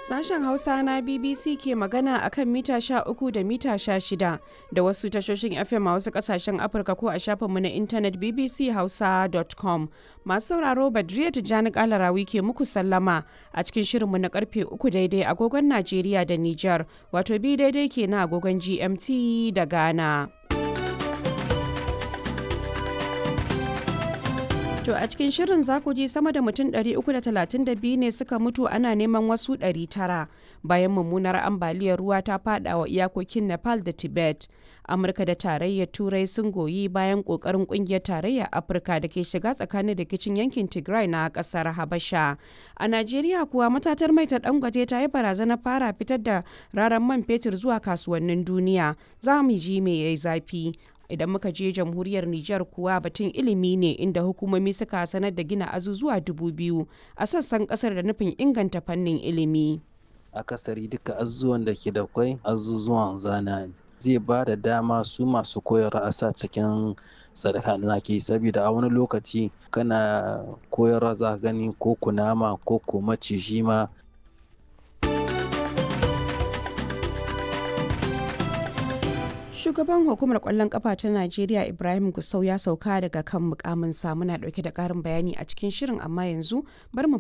Sashen Hausa na BBC ke magana akan mita 13 da mita 16 da wasu tashoshin FM a wasu kasashen Afirka ko a shafinmu na intanet bbchausa.com. Masu sauraro Badriya Tijjani Kalarawi ke muku sallama a cikin shirinmu na karfe 3 daidai agogon Najeriya da Nijar, wato bi daidai ke na agogon GMT da Ghana. To a cikin shirin za ku ji sama da mutum 332 ne suka mutu ana neman wasu 900 bayan mummunar ambaliyar ruwa ta fada wa iyakokin Nepal da Tibet. Amurka da tarayyar Turai sun goyi bayan kokarin kungiyar tarayyar Afirka da ke shiga tsakanin rikicin yankin Tigray na kasar Habasha. A Najeriya kuwa matatar mai ta dangote ta yi barazanar fara fitar da raran man fetur zuwa kasuwannin duniya. Za mu ji me yayi zafi. idan muka je jamhuriyar Nijar kuwa batun ilimi ne inda hukumomi suka sanar da gina azuzuwa dubu biyu a sassan kasar da nufin inganta fannin ilimi. Akasari duka azuzuwan da ke da kwai azuzuwan zana ne. zai ba da dama su masu koyar a sa cikin sadaka da ke saboda a wani lokaci kana koyarwa za gani ko kunama ko ko maciji ma Shugaban hukumar kwallon kafa ta Najeriya Ibrahim Gusau ya sauka daga kan mukamin muna dauke da karin bayani a cikin shirin amma yanzu bar mu